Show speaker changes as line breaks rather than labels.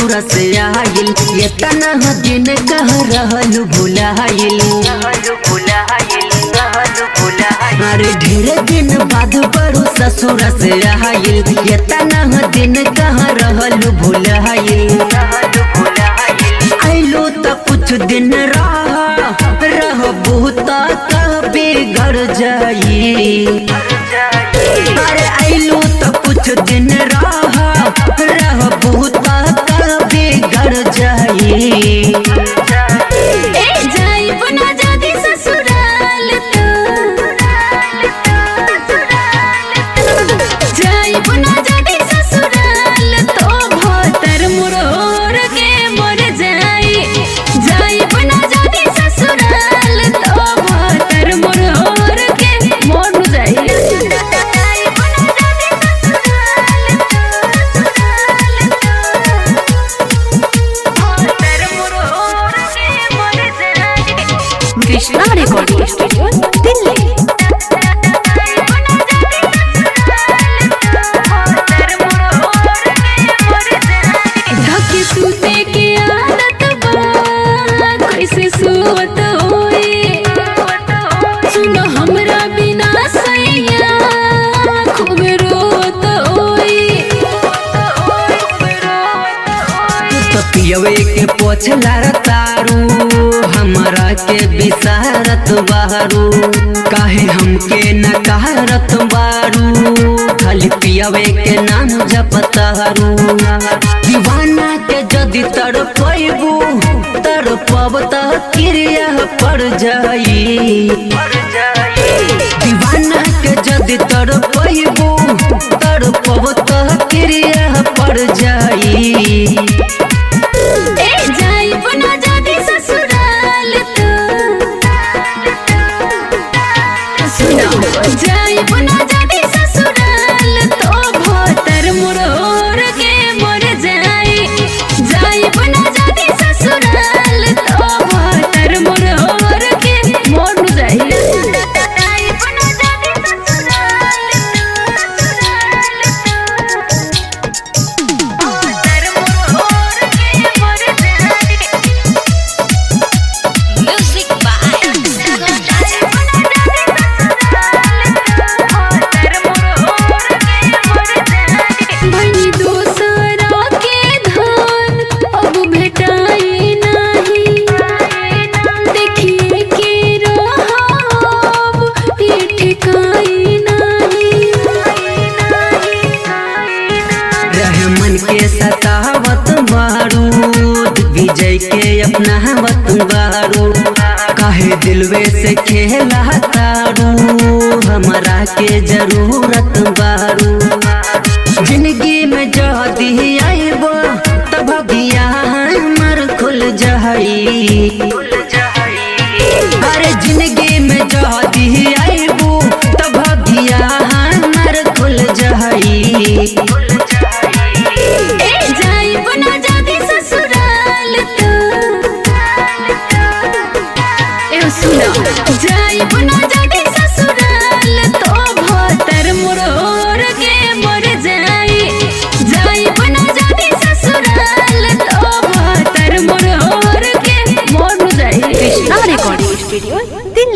ससुर से आइल ये तना दिन कह रहल भुलाइल अरे ढेर दिन बाद बड़ू ससुर से आइल ये तना दिन कह रहल भुलाइल आइलो त कुछ दिन रह रह बहुत कभी घर जाई अरे आइलो त कुछ दिन रह रह बहुत कभी घर जाई
ए जाइब ना जादी ससुराल तो जाइब ना जादी ससुराल तो भतर मुरोर के मर जाई जाइब ना जादी ससुराल तो भतर मुरोर के मर जाई जाइब ना जादी कृष्णा रिकॉर्डिंग स्टूडियो दिल्ली ढके सूते के आदत बा कैसे सुवत होई सुनो हमरा बिना सैया खूब रोत होई
तो पियवे के पोछला तारू हमरा के बिसारत बारू काहे हमके नकारत बारू खाली पियवे के नाम जपतारू दीवाना के जदि तड़पैबू तड़पब त क्रिया पड़ जाई दीवाना के जदि तड़पैबू तड़पब त क्रिया पड़ जाई
ए जाइब ना जादी ससुराल तो सुनो जाइब ना जादी ससुराल तो भतर मुरोर के मर जाई जाइब ना जादी ससुराल तो भतर मुरोर के मर जाई जाइब ना जादी ससुराल म्यूजिक बाई दूसरा के धान अब भेटाई नहीं देखिए के रहब ये ठिकाई नहीं
रहमन के सतावत बारूद विजय के अपनावत बारू काहे दिलवे से खेला तारू हमरा के जरूरत बारू जिंदगी में जदी आइबो तब भगिया हमर खुल जाई अरे जिंदगी में जदी आइबो तब भगिया हमर खुल जाई
ए जाइब ना जादी ससुराल तो ए सुनो जाइब ना जादी ससुराल तो भतर मुरोर के मर जाई जाइब ना जादी ससुराल तो भतर मुरोर के मर जाई कृष्णा रिकॉर्डिंग स्टूडियो दिल्ली